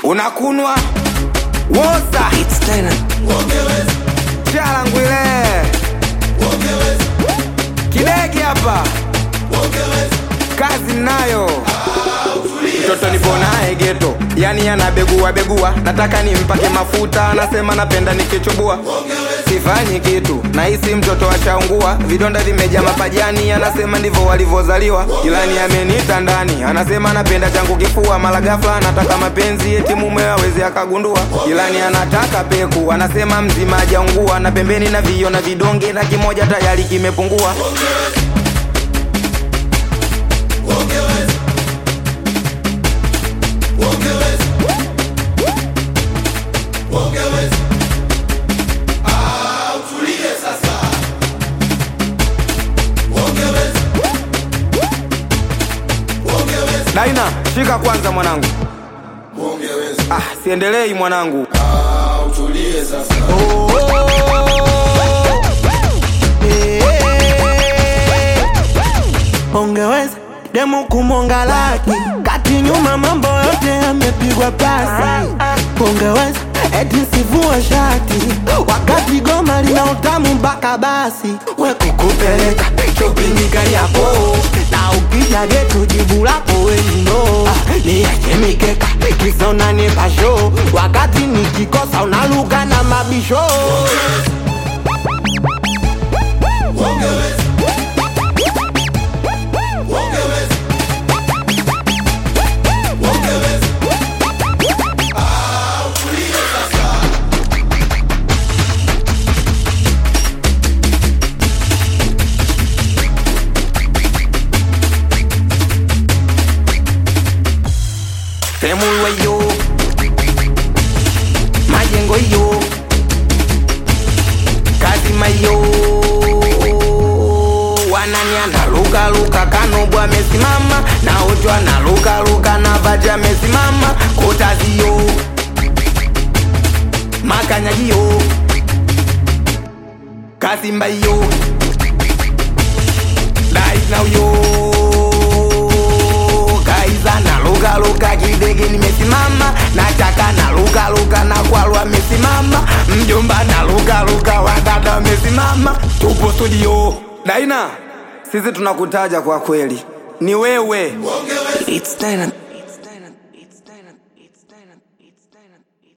unakunwa wosa chalangwile kidegi hapa kazi nayo mtoto nipo naye geto yani anabegua begua nataka nimpake mafuta anasema napenda nikichubua sifanyi kitu nahisi mtoto ashaungua vidonda vimejaa mapajani anasema ndivyo walivyozaliwa ilani amenita ndani anasema anapenda changu kifua mara ghafla anataka mapenzi eti mume aweze akagundua ilani anataka peku anasema mzima ajaungua na pembeni na vio na vidonge na kimoja tayari kimepungua daina shika kwanza mwanangu ah, siendelei mwanangu ongeweza demu kumonga laki kati nyuma mambo yote yamepigwa pasi ongeweza eti sivua shati wakati goma lina utamu mpaka basi we kukupeleka shopping gari yako na ukija getu jibu lako wenino niache mikeka kisona nipasho wakati nikikosa unaluka na mabisho temulwa yo majengo yo kazima yo wanani analukaluka kanobwa amesimama na ojo analukaluka na vaji amesimama kotaziyo makanyagiyo kasimba yo daisnauyo kaiza na luka luka kidege nimesimama nataka na luka luka na kwalwa amesimama mjomba na luka luka wadada wamesimama tupo studio daina sisi tunakutaja kwa kweli ni wewe It's Dyna